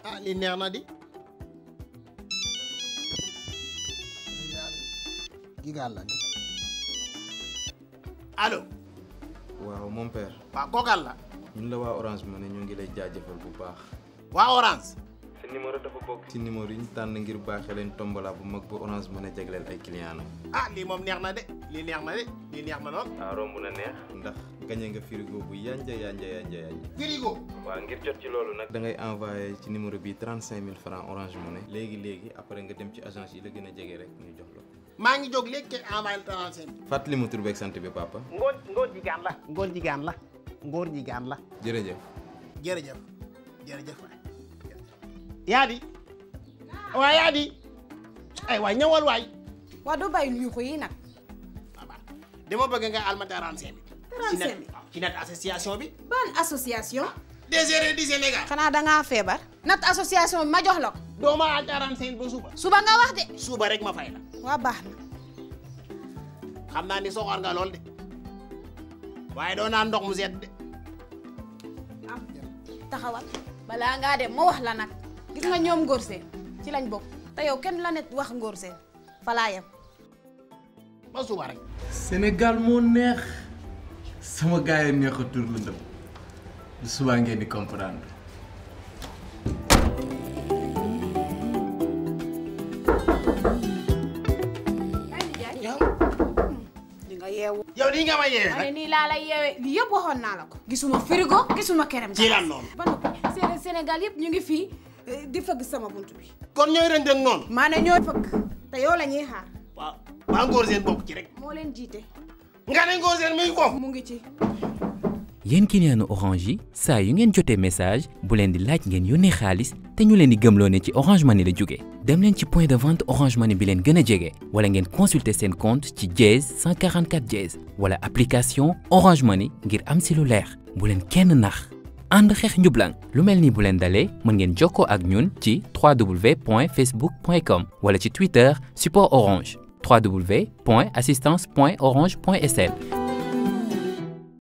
ah li neex na di gi gaal la ni allo waaw mon père waaw kookal la ñun la waa Orange Money ñu ngi lay jaajëfal bu baax. waa Orange sa numéro dafa bokk ci numéro yi ñu tànn ngir baaxee leen tombola bu mag bu Orange Money jagleel ay client am. ah lii moom neex na de lii neex na de lii neex na lool ah romb na neex. ndax gañe nga frigo bu yanja yanja yanja yanja. frigo waaw ngir jot ci loolu nag. da ngay envoyé ci numéro bi 35000 francs Orange Money. léegi léegi après nga dem ci agence yi la gën a jege rek ñu jox la ko. maa ngi jóg léegi te envoyé trente cinq fàttali ma tur beeg sant bi papa. ngóor ngóor jigaan la ngóor jigaan la ngóor jigaan la jërëjëf. jërëjëf jërëjëf waay yaa di waay yaa di ay waay ñëwal waay waa doo bàyyi nuyu ko yi nag waaw dama bëgg nga alma trente cinq ci 35 net waaw ci net association bi ban association des erreurs du Sénégal xanaa dangaa feebar nat association bi ma jox la ko doo ma al trente cinq ba suba suba nga wax de suba rek ma fay la waa baax na xam naa ni soxor nga lool de waaye doo naan ndox mu sedd de am taxawal balaa ngaa dem ma wax la nag gis nga ñoom ngóor seen ci lañ bokk te yow kenn la net wax ngóor seen falaa yem ba suba rek Sénégal moo neex sama gars yi neex a tur la ndëm bu subaa ngeen di comprendre. yow di nga yeewu yow nii nga ma yeewee ma ne nag nii laa lay yeewee lii yëpp waxoon naa la ko gisuma frigo gisuma kerem ci lan noonu ba noppi Séné- Sénégal yëpp ñu ngi fii eh, di fëgg sama bunt bi kon ñooy rënd ak noonu maa ne ñooy fëgg te yow la ñuy xaar waaw waa ngóor seen bokk ci rek moo leen jiite nga ne ngóor seen muy foofu mu ngi ci yéen client orange yi saa yu ngeen jotee message bu leen di laaj ngeen yónnee xaalis te ñu leen di gëmloo ne ci orange money la jóge dem leen ci point de vente orange money bi leen gën a jege wala ngeen consulter seen compte ci dièse 144 dièse wala application orange money ngir am si lu leer bu leen kenn nax ànd xeex njublang lu mel ni bu leen dalee mën ngeen jokkoo ak ñun ci www.facebook.com wala ci twitter support orange www.assistance.orange.sn